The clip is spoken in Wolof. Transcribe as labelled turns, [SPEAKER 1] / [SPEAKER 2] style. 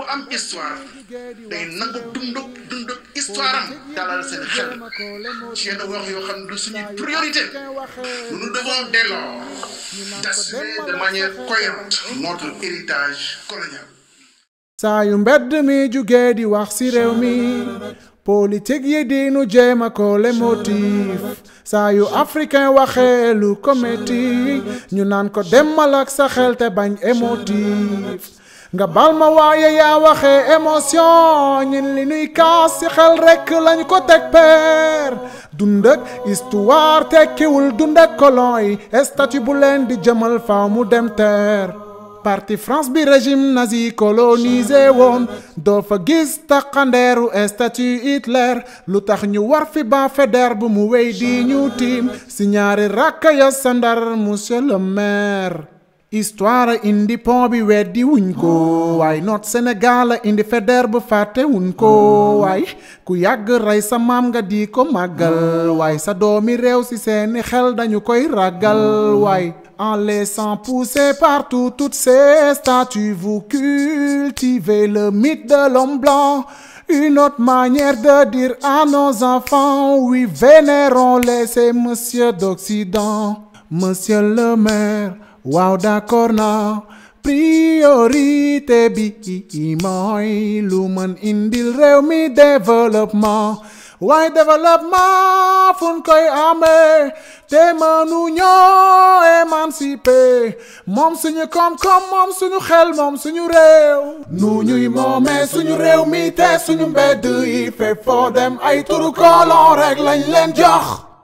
[SPEAKER 1] am histoire day nangu dunduk dunduk histoire am dalal seen xel ci yenn wax yoo xam ne du suñuy priorité nous devons dès lors d'assumer de manière cohérente notre héritage colonial
[SPEAKER 2] saa yu mbedd mi jugee di wax ci réew mi politique yi di nu jéem a ko le motif saa yu africain waxee lu ko metti ñu naan ko demal ak sa xel te bañ émotif nga bal ma waaye yaa waxee émotion ñin li nuy kaas ci xel rekk lañu ko teg peer dund ak histoire tekkiwul dund ak colon yi statut bu leen di jëmal faaw mu dem teer parti France bi régime nazi colonisé woon doo fa gis taqandeeru statut Hitler lu tax ñu war fi ba Faidherbe bu mu wéy di ñu tiim si ñaari rakka ya sandar monsieur le maire histoire indi pont bi weddi wuñ ko waaye noot Sénégal indi Faidherbe bu fàtte wuñ ko waaye ku yàgg rey sa maam nga di ko màggal waaye sa doomi réew si seeni xel dañu koy ragal waaye en laissant pousser partout toutes ces statues vous cultivez le mythe de l'homme blanc une autre manière de dire à nos enfants oui vénérons-les ces messieurs d'Occident monsieur le maire waaw d'accord na priorité bi mooy lu mën indil réew mi développement waaye développement fun koy amee te mënu ñoo émancipé moom suñu koom-koom moom suñu xel moom suñu réew nu ñuy moomee suñu réew mi te suñu mbedd yi fépp foo dem ay turu kolon rek lañ leen jox